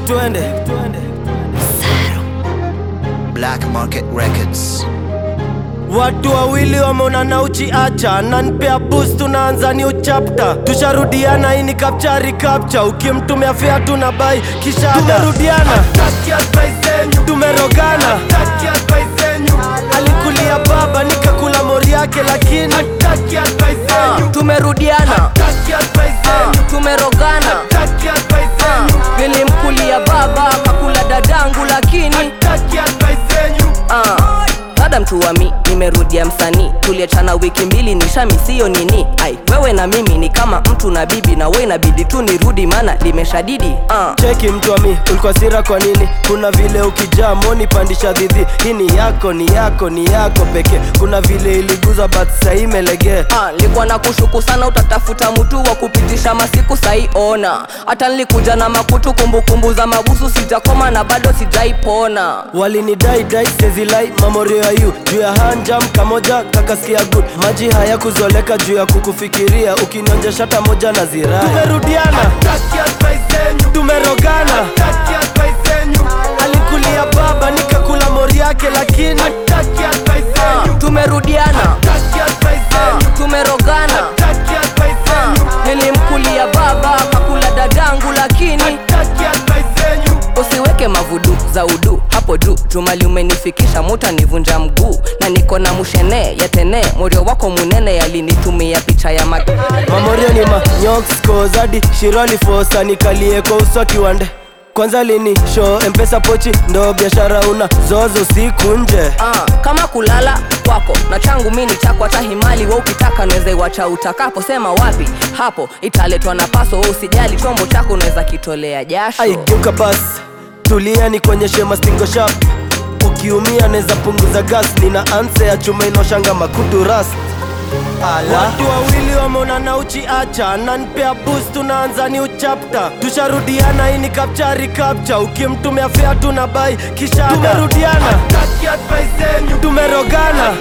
Music tuende Black Market Records. Watu wawili wameonana uchiacha nanpea boost tunaanza new chapter tusharudiana hii ni kapchari kapcha ukimtumia fea tuna bai kisha tumerudiana tumerogana alikulia baba nikakula mori yake lakini Ah, tumerudiana Ah, tumerogana Ah, nilimkulia baba kakula dadangu lakini Ah, dada mtu wa mi nimerudia msanii tuliachana wiki mbili nishami siyo nini ai wewe na mimi ni kama mtu na bibi na we inabidi tu nirudi maana limeshadidi Ah, cheki mtu wa mi ulikuwa sira kwa nini kuna vile ukijaa moni pandisha dhidhi hii ni yako ni yako ni yako pekee kuna vile iliguza but sahii imelegea Ah, nilikuwa na kushuku sana utatafuta mtu wa kupitisha masiku saiona hata nilikuja na makutu kumbukumbu za mabusu sijakoma na bado sijaipona walinidai dai sezilai mamorio ya yu juu ya hanjam kamoja kakasikia good maji haya kuzoleka juu ya kukufikiria ukinionja shata moja na zirai tumerudiana tumerogana alikulia baba nikakula mori yake lakini Ah, tumerudiana Ah, tumerogana Ah, nilimkulia baba kakula dadangu lakini usiweke mavudu za udu hapo juu jumali umenifikisha muta nivunja mguu na niko na mushene yatene morio wako munene yalinitumia picha ya mag mamorio ni manyokoskozadi shiroli fosa nikalie kwa uso kiwande kwanza lini show mpesa pochi ndo biashara una zozo siku nje Ah, kama kulala kwako na changu mini chako hata himali we ukitaka naweza iwacha utakapo sema wapi hapo italetwa na paso we usijali chombo chako unaweza kitolea jasho aigeuka basi tulia ni kuonyeshe mastingo shap ukiumia neza punguza gas nina anse ya chuma inaoshanga makutu ras watu wawili wameonana uchiacha nanpea boost tunaanza ni uchapta tusharudiana hii ni kapchari kapcha ukimtumia fea tuna bai kisha tumerudiana tumerogana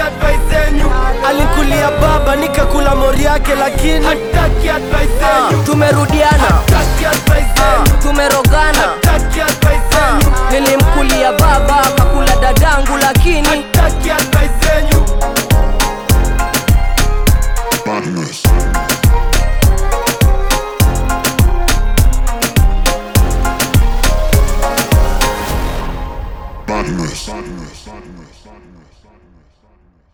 alikulia baba nikakula mori yake lakini Ah, tumerudiana Ah, tumerogana Ah, nilimkulia baba kakula dadangu lakini Badness. Badness. Badness. Badness. Badness.